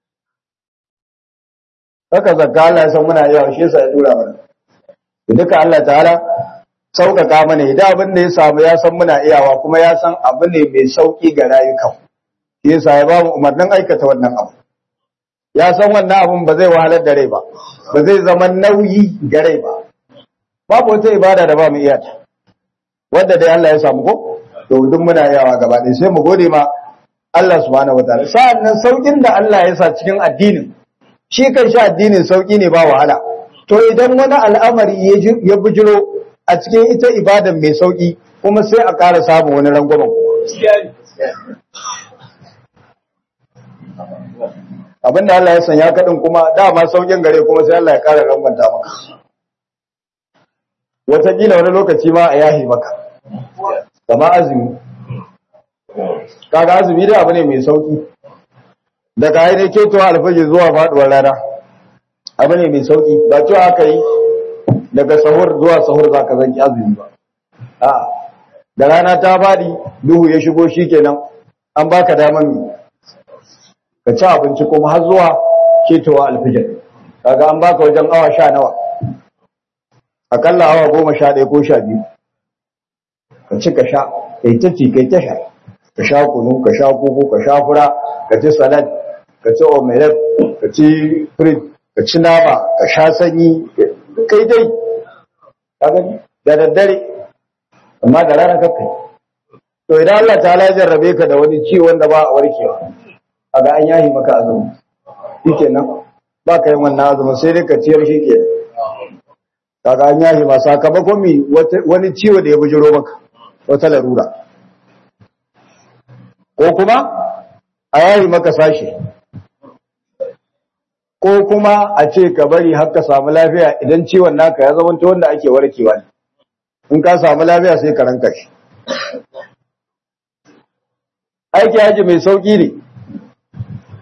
haka zakka Allah ya san muna iyawa shi yasa ya dora mana duka Allah ta'ala sauƙaƙa mana idan abin da ya samu ya san muna iyawa kuma ya san abu ne mai sauƙi ga rayukan shi yasa ya ba mu umarnin aikata wannan abu ya san wannan abun ba zai wahalar da rai ba ba zai zama nauyi ga rai ba babu wata ibada da ba mu iya ta wanda dai Allah ya samu ko to duk muna iyawa gaba ɗaya sai mu gode ma Allah subhanahu wataala sa'an nan saukin da Allah ya sa cikin addinin shi kan shi addinin sauki ne ba wahala to idan wani al'amari ya bujiro a cikin ita ibadan mai sauki kuma sai a ƙara samun wani rangwamen abinda Allah ya sanya kaɗin kuma dama saukin gare kuma sai Allah ya ƙara rangwanta maka wataƙila wani lokaci ma a yahi maka kama azumi kaga azumi da abu ne mai sauki daga ainihin ketowa alfajir zuwa faɗuwar rana abu ne mai sauki ba cewa aka yi daga sahur zuwa sahur za ka zanki azumi ba a da rana ta faɗi duhu ya shigo shi kenan an baka damar mi ka ci abinci kuma har zuwa ketowa alfijir kaga an baka wajen awa sha nawa akalla awa goma sha ɗaya ko sha biyu ka ci ka sha kai ta ci kai ta sha ka sha kunu ka sha koko ka sha fura ka ci salad ka ci omelette ka ci frit ka ci nama ka sha sanyi kai dai ka gani da daddare amma da rana kakkai to idan Allah ta ya jarrabe ka da wani ciwon da ba a warkewa kaga an yahi maka azumi shikenan ba ka yin wannan azumin sai dai ka ciyar shi ke kaga an yahi ma sakamakon mi wani ciwo da ya bujiro maka wata larura ko kuma a yayi maka sashi ko kuma a ce ka bari har ka samu lafiya idan ciwon naka ya zama wanda ake warkewa ne in ka samu lafiya sai ka ranka shi aiki haji mai sauki ne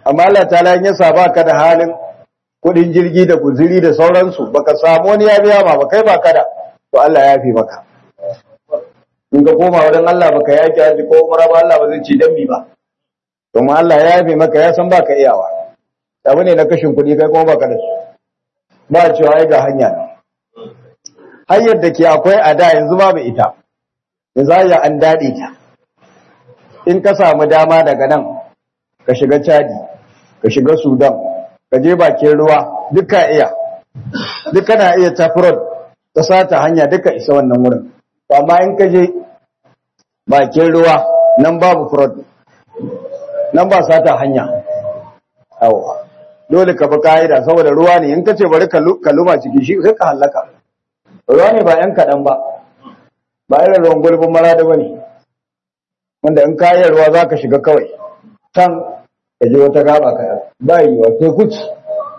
amma Allah ta ya sa baka da halin kudin jirgi da guziri da sauransu baka samu wani ya biya ma ba kai baka da to Allah ya yafe maka in ka koma wurin Allah baka yaki haji ko umara ba Allah ba zai ci dambi ba domin Allah ya yafe maka ya san baka iyawa abu ne na kashin kuɗi kai kuma baka da su ba cewa ai ga hanya ne hanyar da ke akwai a da yanzu babu ita yanzu hanyar an daɗe ta in ka samu dama daga nan ka shiga Chadi ka shiga Sudan ka je bakin ruwa duka iya duka na iya tafirod ta sata hanya duka isa wannan wurin amma in ka je bakin ruwa nan babu fraud nan ba sata hanya awa dole ka bi ka'ida saboda ruwa ne in ka ce bari ka luma ciki shi sai ka hallaka ruwa ne ba yan kaɗan ba ba irin ruwan gulbin marada ba ne wanda in kayan ruwa za ka shiga kawai can ka je wata gaba ka ba yi wa teku ci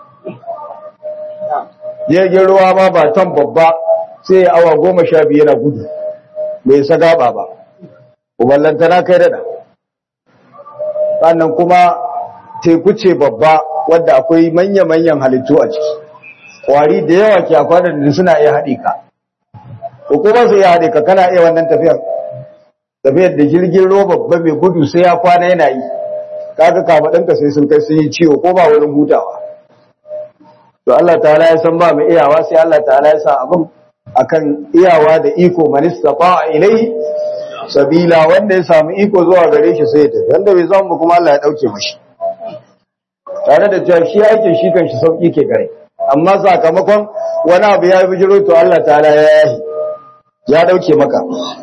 jirgin ruwa ma ba can babba sai ya awa goma sha biyu yana gudu bai sa gaba ba uballanta na kai dada sannan kuma teku ce babba wadda akwai manya-manyan halittu a ciki kwari da yawa ke akwanar da suna iya haɗe ka ko kuma su iya haɗe ka kana iya wannan tafiyar tafiyar da jirgin ruwa babba mai gudu sai ya kwana yana yi kaga kafaɗinka sai sun kai sun yi ciwo ko ba wurin hutawa to Allah ta'ala ya san ba mai iyawa sai Allah ta'ala ya sa abin akan iyawa da iko man istata'a ilai sabila wanda ya samu iko zuwa gare shi sai ya tafi wanda bai samu kuma Allah ya dauke mashi tare da cewa shi aikin shi kan shi sauki ke gare amma sakamakon wani abu ya bijiro to Allah ta'ala ya yahi ya dauke maka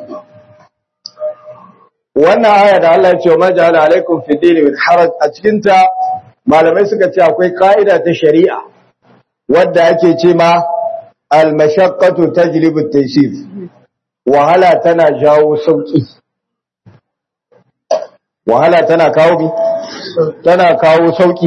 wannan aya da Allah ya ce ma ja'ala alaikum fi dini min haraj a cikin ta malamai suka ce akwai ka'ida ta shari'a wadda ake ce ma al-mashaqqatu tajlibu at-taysir wahala tana jawo sauki wahala tana kawo bi tana kawo sauki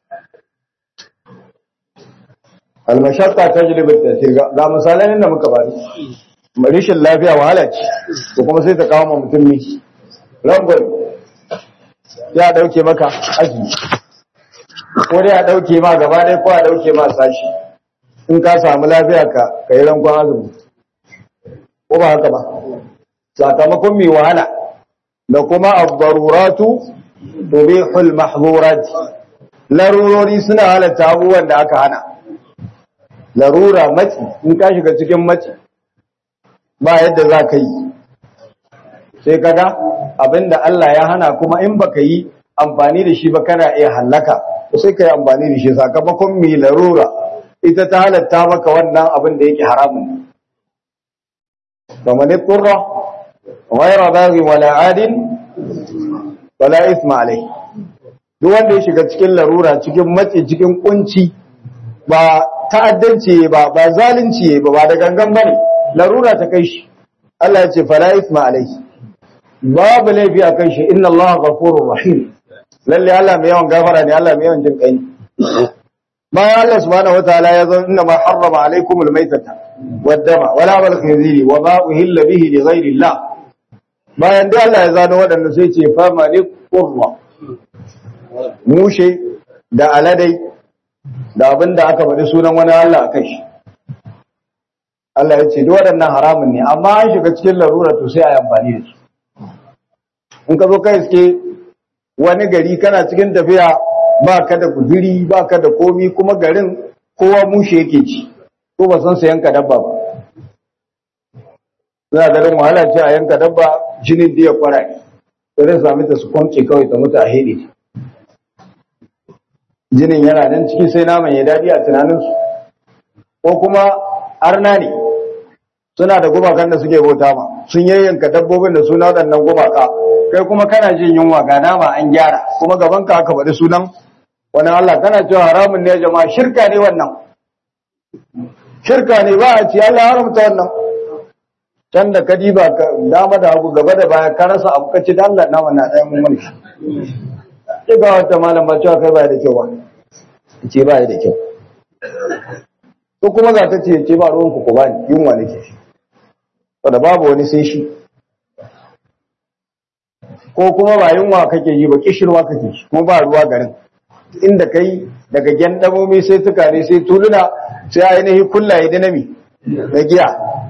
al-mashaqqa tajlibu at-taysir ga misalan da muka bari rishin lafiya wahala ce ko kuma sai ta kawo ma mutum ne rangon ya dauke maka azumi ko dai a dauke ma gaba ɗaya ko a dauke ma sashi in ka samu lafiya ka ka yi rankon azumi ko ba haka ba sakamakon mai wahala da kuma abbaruratu tubihul mahzurat larurori suna halatta abubuwan da aka hana larura maci in ka shiga cikin maci ba yadda za ka yi sai kaga abinda Allah ya hana kuma in baka yi amfani da shi ba kana iya hallaka sai ka yi amfani da shi sakamakon mai larura ita ta halatta maka wannan abin da yake haramun kamar turra ghayra baghi wala adin wala isma alai duk wanda ya shiga cikin larura cikin matsi cikin kunci ba ta'addanci ba ba zalunci ba ba da gangan bane larura ta kai shi Allah ya ce fala isma alai babu laifi a kai shi inna Allah ghafurur rahim lalle Allah mai yawan gafara ne Allah mai yawan jin kai bayan Allah subhanahu wataala ya zo inna ma harrama alaikumul maitata waddama wala bal khinziri wa ma uhilla bihi li ghairi Allah bayan da Allah ya zano waɗanda sai ce fa malik qurra mushe da aladai da abinda aka faɗi sunan wani Allah akai shi Allah ya ce duk waɗannan haramun ne amma an shiga cikin larura to sai a yi amfani da su in ka zo kai iske wani gari kana cikin tafiya ba ka da guziri ba ka da komi kuma garin kowa mushe yake ci ko ba san sayan ka dabba ba za a garin wahala ce a yanka dabba jinin da ya kwara ne da zai sami ta su kwanke kawai ta mutu a hede jinin yana nan ciki sai naman ya daɗi a tunaninsu ko kuma arna ne suna da gumakan da suke bauta ma sun yayyanka dabbobin da suna waɗannan gumaka kai kuma kana jin yunwa ga nama an gyara kuma gaban ka aka faɗi sunan wani Allah kana cewa haramun ne jama'a shirka ne wannan shirka ne ba a ci Allah haramta wannan can da ka diba ka dama da hagu gaba da baya ka rasa abu kace da Allah nama na ɗayan mun mulki sai ga wata malam ba cewa kai ba da kyau ba ce ba da kyau ko kuma za ta ce ce ba ruwan ku ku bani yunwa nake shi saboda babu wani sai shi ko kuma ba yunwa kake yi ba kishirwa kake shi kuma ba ruwa garin inda kai daga gyandamomi sai tukane sai tuluna sai ainihin kullaye da nami na giya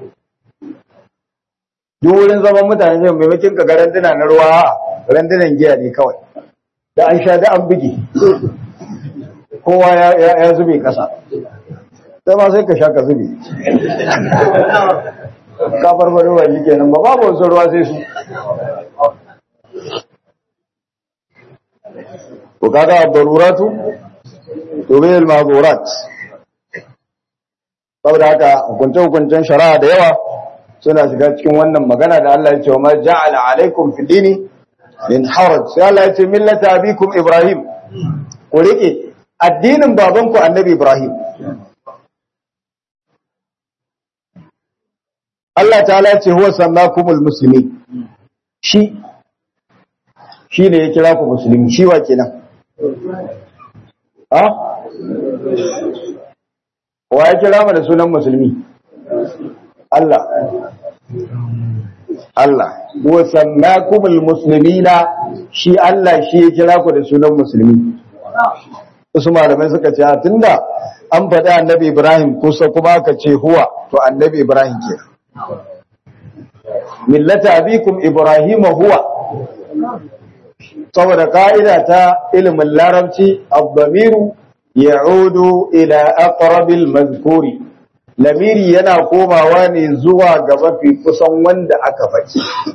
duk wurin zaman mutane sai maimakin ka ga randuna na ruwa randunan giya ne kawai da an sha da an buge kowa ya zube kasa sai ma sai ka sha ka zube ka farfaro ba shi kenan ba babu wasu ruwa sai su ko kaga daruratu tubil mahdurat saboda haka hukunce hukuncen shari'a da yawa suna shiga cikin wannan magana da Allah ya ce wa ma ja'ala alaikum fi dini min haraj sai Allah ya ce millata abikum ibrahim ku rike addinin babanku annabi ibrahim Allah ta'ala ce huwa sammakumul muslimin shi shi ne ya kira ku musulmi shi wa kenan ha wa ya kira mu da sunan musulmi Allah Allah huwa sammakumul muslimina shi Allah shi ya kira ku da sunan musulmi wasu malamai suka ce tunda an faɗi annabi Ibrahim kusa kuma aka ce huwa to annabi Ibrahim kenan millata abikum ibrahim huwa saboda ka'ida ta ilimin larabci abdamiru ya'udu ila aqrabil mazkuri lamiri yana komawa ne zuwa ga mafi kusan wanda aka faɗi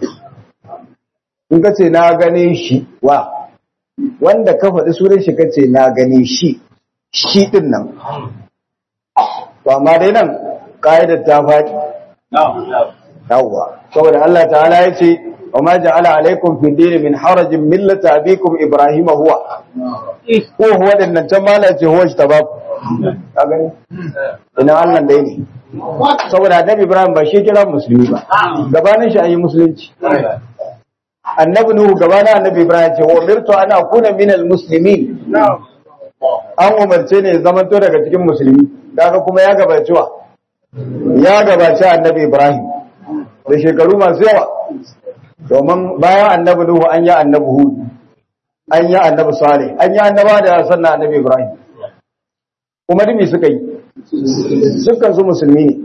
in ka ce na gane shi wa wanda ka faɗi sunan shi ka ce na gane shi shi ɗin nan to amma dai nan ka'idar ta faɗi yawwa saboda Allah ta'ala ya ce wa ma ja'ala alaikum fi dini min harajin millata abikum ibrahima huwa ko huwa din nan can mala ce huwa shi tabaku ka gani ina Allah dai ne saboda annabi ibrahim ba shi kira musulmi ba gabanin shi ayi musulunci annabi nuhu gabanin annabi ibrahim ce wa umirtu an akuna minal muslimin an umarce ne zamanto daga cikin musulmi kaga kuma ya gabaci wa ya gabaci annabi ibrahim da shekaru masu yawa domin bayan annabi Nuhu an yi annabi Hud an yi annabi Salih an yi annaba da sannan annabi Ibrahim kuma dumi suka yi dukkan su musulmi ne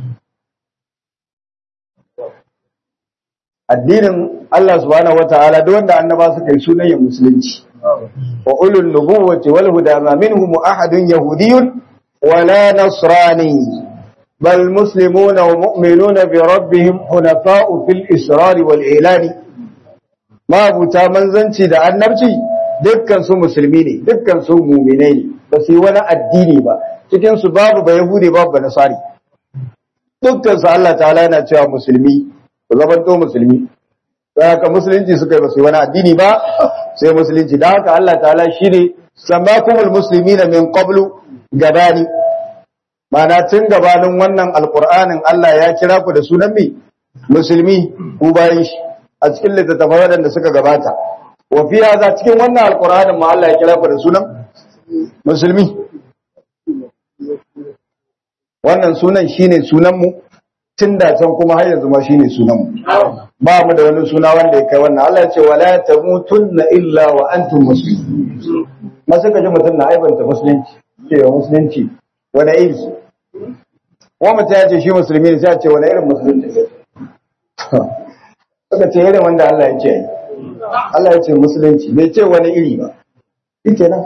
addinin Allah subhanahu wataala duk wanda annaba suka yi sunan ya musulunci wa ulul nubuwwati wal huda ma minhum ahadun yahudiyyun wala nasrani بل مسلمون ومؤمنون بربهم حنفاء في الإسرار والإعلان ما بوتا منزنci da annabci dukkan su musulmi ne dukkan su mu'minai ne ba su yi wani addini ba cikin su babu ba yahudi babu ba nasari dukkan su Allah ta'ala yana cewa musulmi ku zamanto musulmi sai haka musulunci suka yi ba su yi wani addini ba sai musulunci da haka Allah ta'ala shine samakumul muslimina min qablu gabani Mana tun gabanin wannan alƙur'anin Allah ya kira ku da sunan mi musulmi ku bayan shi a cikin littattafai waɗanda suka gabata. Wa fi haza cikin wannan alƙur'anin ma Allah ya kira ku da sunan musulmi. Wannan sunan shine sunan mu tun da can kuma har yanzu ma shine sunan mu. Ba mu da wani suna wanda ya kai wannan. Allah ya ce wala tamutunna illa wa antum muslimun. Masu kaji mutum na aibanta musulunci, cewa musulunci wani iri wa mutum ya ce shi musulmi ne sai a ce wani irin musulunci ne suka ce irin wanda Allah ya ce Allah ya ce musulunci bai ce wani iri ba ike nan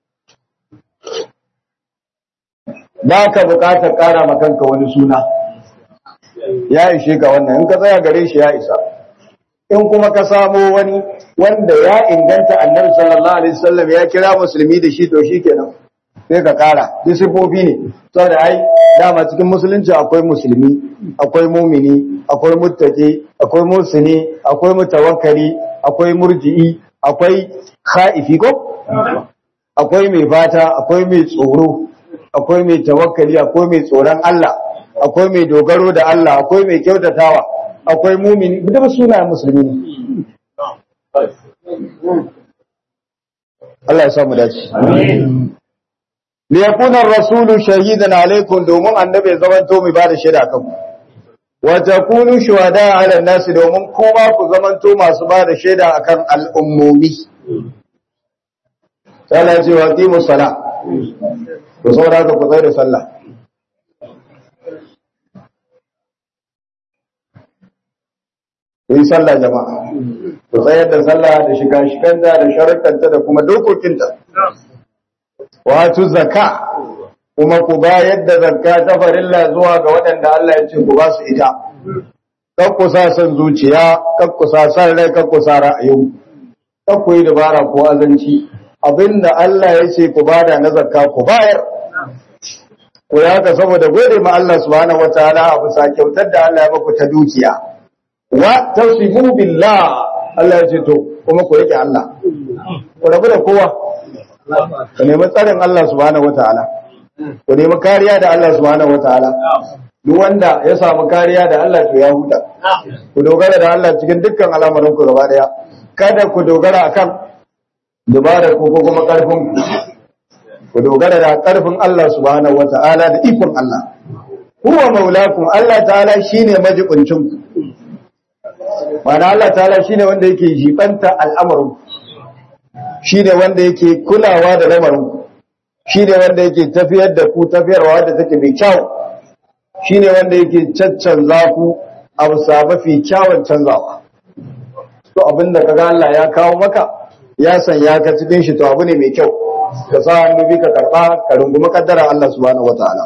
ba ka bukatar kara ma kanka wani suna ya ishe ka wannan in ka tsaya gare shi ya isa in kuma ka samo wani wanda ya inganta annabi sallallahu alaihi wasallam ya kira musulmi da shi to shi kenan sai ka kara duk sifofi ne saboda ai dama cikin musulunci akwai musulmi akwai mumini akwai muttaki akwai musini akwai mutawakkali akwai murji'i akwai khaifi ko akwai mai fata akwai mai tsoro akwai mai tawakkali akwai mai tsoron Allah akwai mai dogaro da Allah akwai mai kyautatawa akwai mumini duk sunayen musulmi ne Allah ya samu dace amin liyakuna rasulu shahidan alaikum domin annabi ya zamanto mai bada shaida kan wa takunu shuhada ala nasi domin kuma ku zamanto masu bada shaida akan al'ummomi Allah ya ce wa qimu sala to saboda haka ku tsaya da sallah ku yi sallah jama'a ku tsayar da sallah da shiga shiganta da sharuɗanta da kuma dokokinta wato zakka kuma ku bayar da zakka ta farilla zuwa ga waɗanda Allah ya ce ku ba su ita kakku sa son zuciya kakku sa san rai kakku sa ra'ayin kakku yi dabara ko azanci abinda Allah ya ce ku bada na zakka ku bayar ku ya haka saboda gode ma Allah subhanahu wataala a bisa kyautar da Allah ya baku ta dukiya wa tasibu billah Allah ya ce to kuma ku yake Allah ku rabu da kowa ku nemi tsarin Allah subhanahu wataala ku nemi kariya da Allah subhanahu wataala duk wanda ya samu kariya da Allah to ya huta ku dogara da Allah cikin dukkan al'amuran ku gaba daya kada ku dogara akan dubara ku ko kuma karfin ku ku dogara da karfin Allah subhanahu wataala da ikon Allah huwa maulakum Allah ta'ala shine majibincin ku Mana Allah ta'ala shine wanda yake jibanta al'amarin shine wanda yake kulawa da lamarin shine wanda yake tafiyar da ku tafiyarwa da take mai kyau shine wanda yake caccanza ku a bisa mafi kyawun canzawa to abinda kaga Allah ya kawo maka ya sanya ka cikin shi to abu ne mai kyau ka sa hannu bi ka karba ka rungumi kaddara Allah subhanahu wataala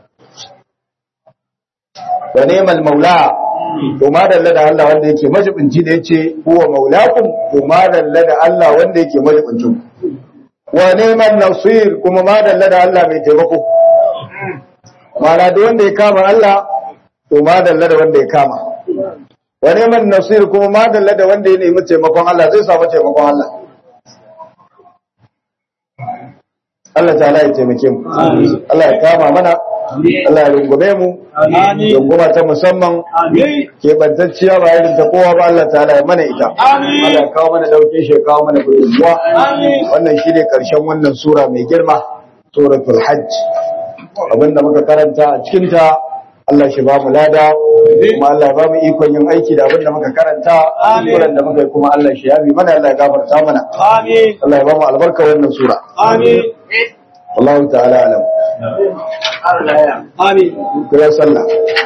wa ni'mal maula to ma dalla da Allah wanda yake majibinci da yace huwa maulakum to ma dalla da Allah wanda yake majibincin wa ni'mal nasir kuma ma dalla da Allah mai taimako mana da wanda ya kama Allah to ma dalla da wanda ya kama wa ni'mal nasir kuma ma dalla da wanda ya nemi taimakon Allah zai samu taimakon Allah Allah ta'ala ya taimake mu Allah ya kama mana Allah ya rungume mu runguma ta musamman keɓantacciya ba irin ta kowa ba Allah ta'ala ya mana ita Allah ya kawo mana dauke shi ya kawo mana gudunmuwa wannan shi ne ƙarshen wannan sura mai girma suratul hajj abinda muka karanta a cikinta Allah shi ba mu lada kuma Allah ya ba mu ikon yin aiki da abinda muka karanta suran da muka yi kuma Allah shi yabi mana Allah ya gafarta mana Allah ya ba mu albarka wannan sura Allah ta'ala alam Amin. kira sallah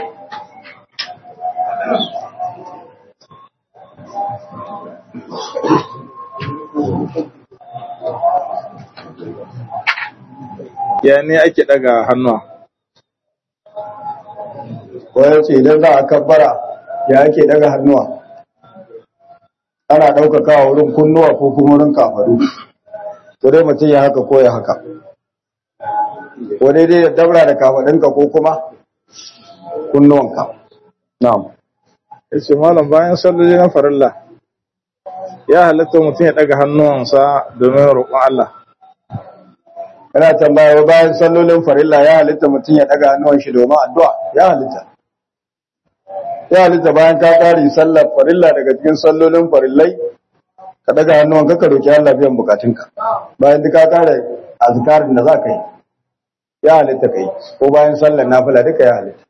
ya ne ake daga hannuwa wani ce idan za a kabbara ya ake daga hannuwa ana ɗaukakawa wurin kunnuwa ko kuma wurin kafaru to dai mutum ya haka ko ya haka ko daidai da dabra da kafaɗinka ko kuma kunnuwanka na'am ya ce malam bayan salloli na farilla ya halatta mutum ya daga hannuwansa domin roƙon Allah yana tambaya wai bayan sallolin farilla ya halitta mutum ya daga hannuwan shi domin addu'a ya halitta ya halitta bayan ka kare sallar farilla daga cikin sallolin farillai ka daga hannuwan ka ka roki Allah biyan bukatunka bayan duka kare azkarin da za ka yi ya halitta kai ko bayan sallar nafila duka ya halitta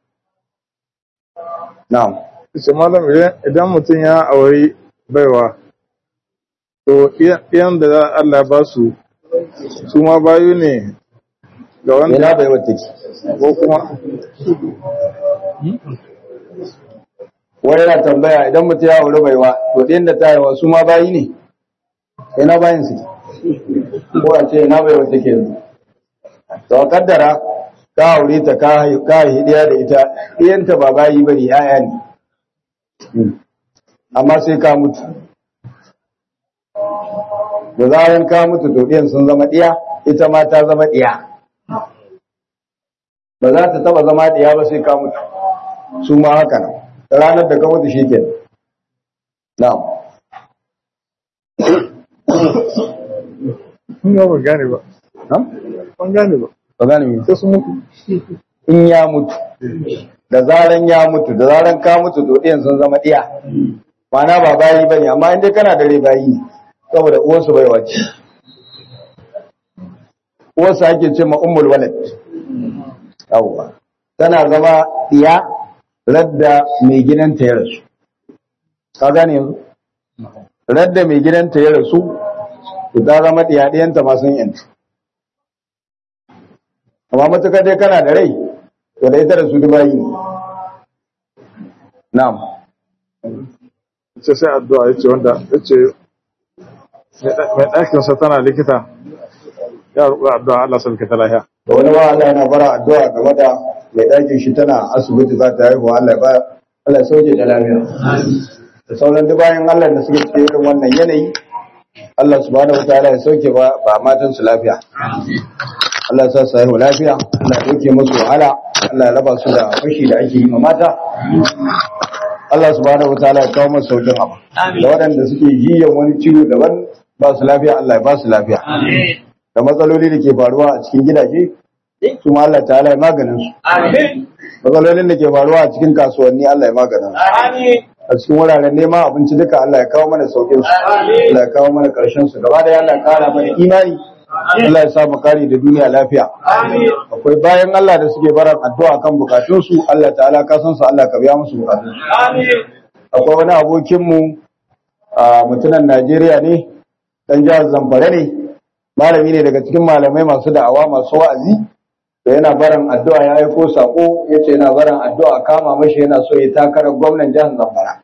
na'am ya ce malam idan- idan mutum ya auri baiwa to iyan da Allah ya ba su su ma bayu ne ga wanda ina bai wata ki ko kuma wani yana tambaya idan mutum ya auri baiwa to ɗin da ta haihuwa su ma bayi ne ina bayin su ko a ce ina bai wata ke yanzu to a kaddara ka aure ta ka haihu- ka haihi ɗaya da ita ɗiyanta ba bayi ba ne ‘ya'ya ne amma sai ka mutu da zaran ka mutu to ɗiyan sun zama ɗiya ita ma ta zama ɗiya ba za ta taba zama ɗiya ba sai ka mutu su ma haka nan ranar da ka mutu shi ke na'am kun ga ban gane ba na'am ban gane ba ba gane me sai su mutu in ya mutu da zaran ya mutu da zaran ka mutu to ɗiyan sun zama ɗiya ma'ana ba bayi ba ne amma inda kana da rai bayi ne saboda uwarsu bai wace uwarsu ake ce ma ummul walad yawwa tana zama ɗiya radda mai gidanta ya rasu ka gane yanzu radda mai gidanta ya rasu to ta zama ɗiyaɗiyanta masu yantu amma matuƙar dai kana da rai to da ita da su dubayi ne na'am ce sai addu'a yace wanda yace mai ɗakinsa tana likita ya roƙi addu'a Allah sauke ta lafiya da wani ba Allah yana bara addu'a game da mai ɗakin shi tana asibiti za ta haihu Allah ya ba Allah ya sauke ta lafiya da sauran duk bayan Allah da suke cikin irin wannan yanayi Allah subhanahu wataala ya sauke ba ba matan su lafiya Allah ya sa su haihu lafiya Allah ya dauke musu wahala Allah ya raba su da fashi da ake yi ma mata Allah subhanahu wataala ya kawo musu saukin abu da waɗanda suke jiyan wani ciwo daban ba su lafiya Allah ya ba su lafiya da matsaloli da ke faruwa a cikin gidaje su ma Allah ta'ala ya maganin su matsalolin da ke faruwa a cikin kasuwanni Allah ya maganin su a cikin wuraren neman abinci duka Allah ya kawo mana saukin su Allah ya kawo mana karshen su gaba da Allah ya kara mana imani Allah ya sa mu kare da duniya lafiya akwai bayan Allah da suke baran addu'a kan bukatun su Allah ta'ala ka san su Allah ka biya musu bukatun su akwai wani abokin mu a mutunan Najeriya ne dan jihar Zamfara ne malami ne daga cikin malamai masu da'awa masu wa'azi da yana barin addu'a ya aiko sako yace yana barin addu'a kama mashi yana so ya takarar gwamnan jihar Zamfara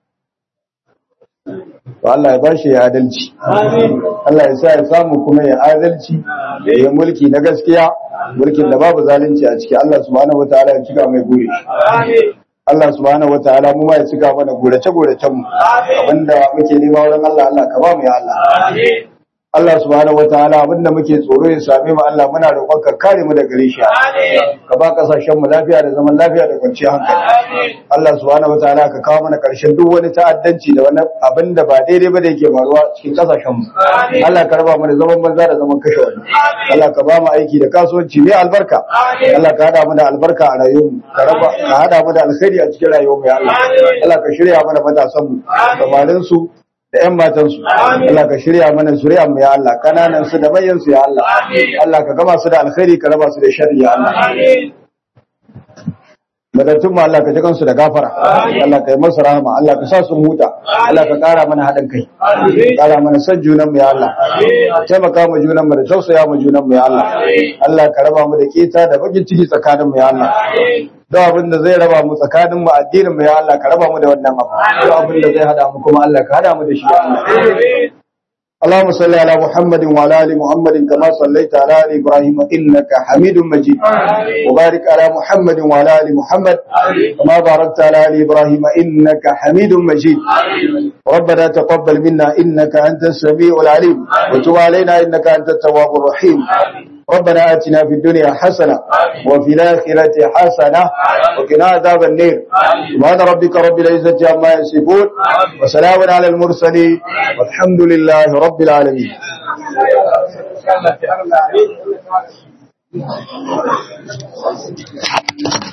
to Allah ya bashi ya adalci Allah ya sa ya samu kuma ya adalci ya yi mulki na gaskiya mulkin da babu zalunci a ciki Allah subhanahu wataala ya cika mai gure shi Allah subhanahu wataala mu ma ya cika mana gurace guracen mu abinda muke nema wurin Allah Allah ka ba mu ya Allah Allah subhanahu wataala abinda muke tsoro ya same mu Allah muna roƙon ka kare mu daga gare shi ka ba kasashen mu lafiya da zaman lafiya da kwanciyar hankali Allah subhanahu wataala ka kawo mana ƙarshen duk wani ta'addanci da wani abinda ba daidai ba da yake faruwa cikin kasashen mu Allah ka raba mu da zaman banza da zaman kashe wani Allah ka ba mu aiki da kasuwanci mai albarka Allah ka hada mu da albarka a rayuwar mu ka raba ka hada mu da alkhairi a cikin rayuwar mu ya Allah Allah ka shirya mana matasan mu samarin su da ‘yan matansu, Allah ka shirya mana zuriya mu ya Allah, kananan su da manyan su ya Allah, Allah ka gama su da alkhairi ka raba su da shari ya Allah. Matattun mu Allah ka ji kansu da gafara, Allah ka yi masu rahama, Allah ka sa su huta, Allah ka ƙara mana haɗin kai, ƙara mana son junan mu ya Allah, taimaka mu junan mu da tausaya mu junan mu ya Allah, Allah ka raba mu da keta da bakin ciki tsakanin mu ya Allah. duk abin da zai raba mu tsakanin mu addinin mu ya Allah ka raba mu da wannan abu duk abin da zai hada mu kuma Allah ka hada mu da shi ya Allah اللهم صل على محمد وعلى ال محمد كما صليت على ال ابراهيم انك حميد مجيد وبارك على محمد وعلى ال محمد كما باركت على ال ابراهيم انك حميد مجيد ربنا تقبل منا انك انت السميع العليم وتب علينا انك انت التواب الرحيم ربنا آتنا في الدنيا حسنة وفي الآخرة حسنة وقنا عذاب النار سبحان ربك رب العزة عما يصفون وسلام على المرسلين والحمد لله رب العالمين